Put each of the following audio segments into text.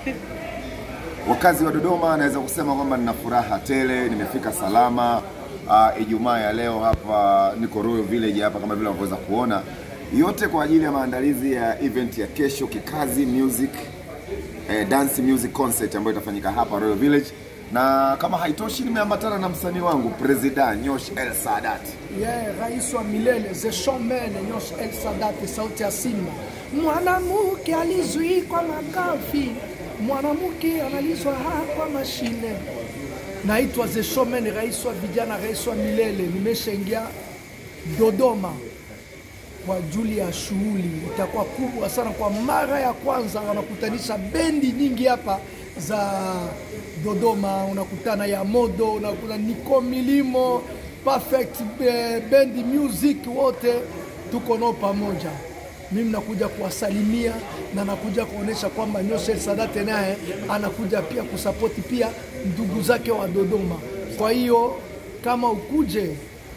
Wakazi wa Dodoma, naweza kusema kwamba nina furaha tele, nimefika salama. Uh, Ijumaa ya leo hapa niko Royal Village hapa kama vile unavyoweza kuona, yote kwa ajili ya maandalizi ya event ya kesho Kikazi Music eh, dance music concert ambayo itafanyika hapa Royal Village, na kama haitoshi, nimeambatana na msanii wangu President Nyosh El Sadat. Yeah, rais wa milele the showman Nyosh El Sadat, sauti ya Simba. Mwanamke alizuikwa magafi, mwanamke analizwa kwa mashine. Naitwa the showman, rais wa vijana, rais wa milele. Nimeshaingia Dodoma kwa ajili ya shughuli, itakuwa kubwa sana. Kwa mara ya kwanza wanakutanisha bendi nyingi hapa za Dodoma, unakutana ya Modo, unakutana Niko Milimo, Perfect eh, Bendi Music, wote tuko nao pamoja. Mimi nakuja kuwasalimia na nakuja kuonesha kwamba Nyosh El Sadat naye anakuja pia kusapoti pia ndugu zake wa Dodoma. Kwa hiyo kama ukuje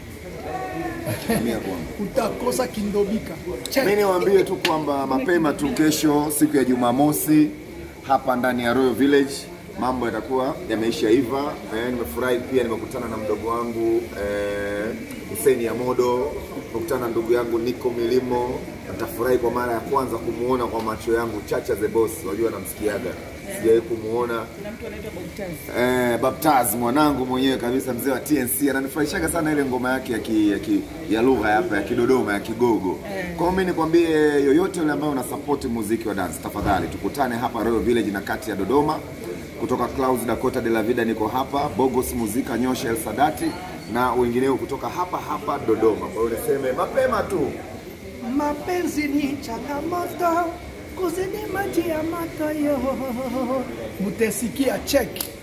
Mia kwangu. utakosa kindobika. Check. Mimi niwaambie tu kwamba mapema tu kesho, siku ya Jumamosi, hapa ndani ya Royal Village mambo yatakuwa yameisha iva. Eh, nimefurahi pia, nimekutana na mdogo wangu eh, Hussein Yamodo, nimekutana na ndugu yangu Niko Milimo. Nitafurahi kwa mara ya kwanza kumuona kwa macho yangu Chacha the Boss, unajua namsikiaga, sijawahi kumuona Eh, Baptaz mwanangu mwenyewe kabisa mzee wa TNC ananifurahishaga sana ile ngoma yake ya, ki, ya, ki, ya lugha hapa ya Kidodoma ya Kigogo. Kwa hiyo mimi nikwambie yoyote yule ambaye una support muziki wa dance, tafadhali tukutane hapa Royal Village na kati ya Dodoma. Kutoka Clouds Dakota de la Vida niko hapa, Bogos Muzika Nyosha El Sadati na wengineo kutoka hapa hapa Dodoma. Kwa hiyo niseme mapema tu Mapenzi ni changamoto, kuzidi maji ya moto yo. Mutesikia check.